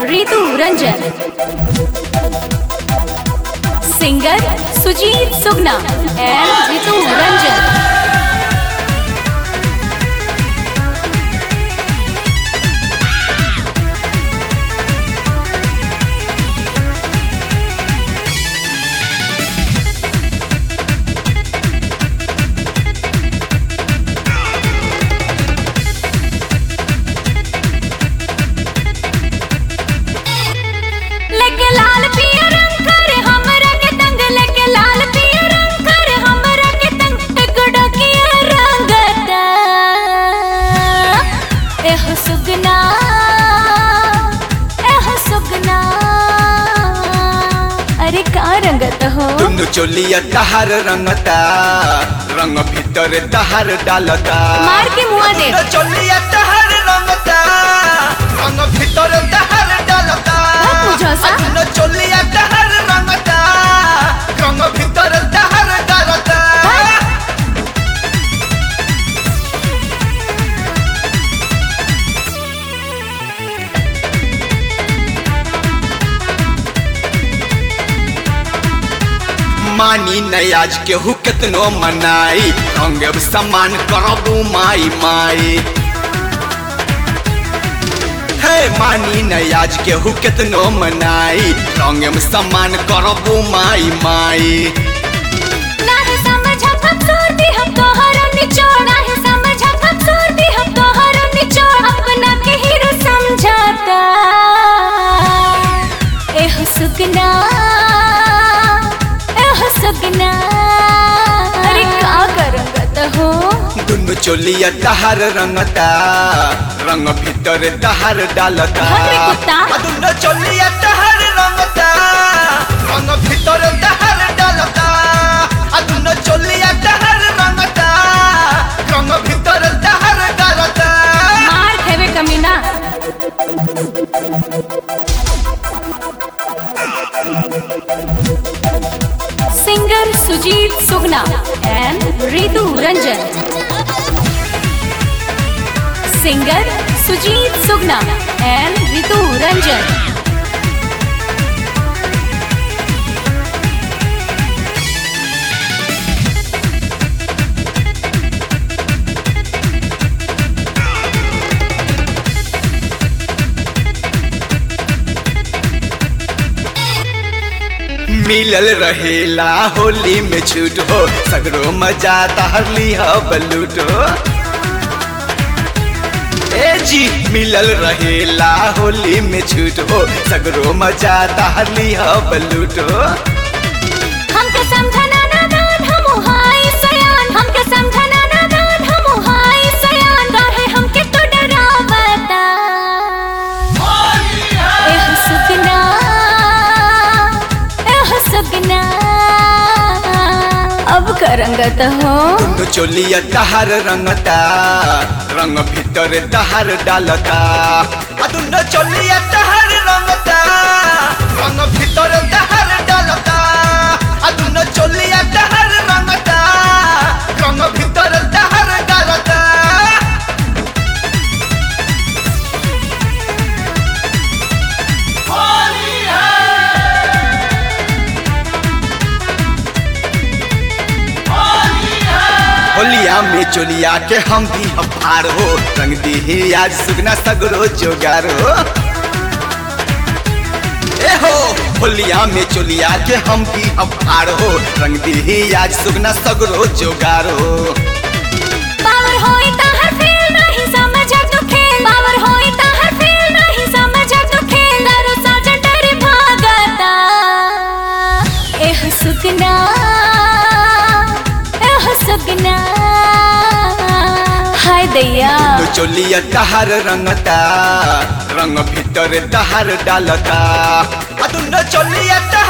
Ritu Ranjan singer Sujeet Sugna and Ritu Ranjan लेके लाल पिया रंग कर हमरा के तंग लेके लाल पिया रंग कर हमरा के तंग टगड़ा किया रंगता एह सुगना एह सुगना अरे का रंगत हो दुनु चोलिया तहार रंगता रंग भीतर तहार डालता मार के मुआ दे दुनु चोलिया तहार रंगता रंग भीतर तहार डालता बहुत बुझौसा। दुनु चोलिया तहार रंगता रंग भीतर तहार डालता मानी नहीं आज केहू केतनो मनाई रंग सम्मान करबू माई माई हे मानी नहीं आज केहू केतनो मनाई रंग में सम्मान करबू माई माई नाही समझा खूबसूरती हम तोहरा निचोड़ नाही समझा खूबसूरती हम तोहरा निचोड़ अपना के हीरो समझाता एह सुगना एह सुगना अरे का करंगत हो दुनु चोलिया तहार रंगता रंग भीतर तहार डालता भाग रे कुत्ता। आ दुनु चोलिया तहार रंगता रंग भीतर तहार डालता आ दुनु चोलिया तहार रंगता रंग भीतर तहार डालता मार खेवे कमीना singer Sujeet Sugna and Ritu Ranjan singer Sujeet Sugna and Ritu Ranjan मिलल रहेला होली में छूट हो सगरो मजा तहरली हो बलूट हो ए जी मिलल रहेला होली में छूट हो सगरो मजा तहरली हो बलूट हो हमके समझना ना दान हम हाय सयान हमके समझना ना दान हम हाय सयान काहे हमके तो डरावता एह सुगना एह सुगना अब करंगत हो दुनु चोलिया तहार रंगता रंग भीतर तहार डालता आ दुनु चोलिया तहार रंगता रंग भीतर तहार डालता आ दुनु चोलिया तहार रंगता रंग भीतर तहार डालता होलिया में चोलिया के हम भी अफार हो रंग दी आज सुगना सगरो जोगार हो ए हो होलिया में चोलिया के हम भी अफार हो रंग दी आज सुगना सगरो जोगार हो पावर होई ताहर फेल नहीं समझा तू खेल पावर होई ताहर फेल नहीं समझा तू खेल दारू साजन डरे भागता एह सुगना एह सुगना हाय दैया तो चोलिया तहार रंगता रंग भीतर तहार डालता आ दुनो चोलिया तहार